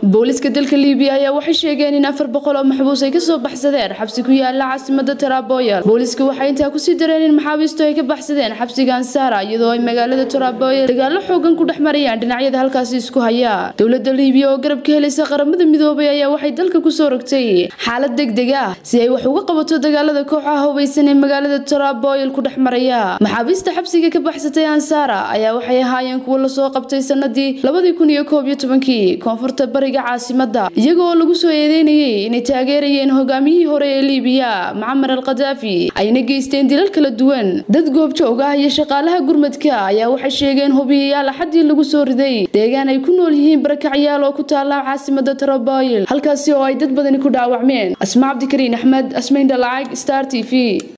booliska dalka liibiya ayaa waxay sheegeen in afar boqol oo maxbuus ay kasoo baxsadeen xabsi ku yaala caasimada taraboyal booliska waxay intaa kusii dareen in maxaabiistu ay ka baxsadeen xabsiga ansara iyadoo ay magaalada taraboyal dagaalo xoogan ku dhex marayaan dhinacyada halkaasi isku haya dowlada liibiya oo garab ka helaysa qaramada midoobay ayaa waxay dalka kusoo rogtay xaalad degdeg ah si ay wax uga qabato dagaalada kooxaha hubeysan ee magaalada taraboyal ku dhex maraya maxaabiista xabsiga ka baxsatay ansara ayaa waxay ahaayeen kuwo lasoo qabtay sanadii labadii kun iyo koob iyo tobankii koonfurta bariga caasimada iyaga oo lagu soo eedeynayay inay taageerayeen hogaamiyihii hore ee liibiya macamar al khadaafi ayna geysteen dilal kala duwan dad goobjoog ah iyo shaqaalaha gurmadka ayaa waxay sheegeen hubiyayaal axadii lagu soo riday deegaan ay ku nool yihiin barakacyaal oo ku taala caasimada taraboyl halkaasi oo ay dad badani ku dhaawacmeen asma cabdikariin axmed asmayn dhalacag star t v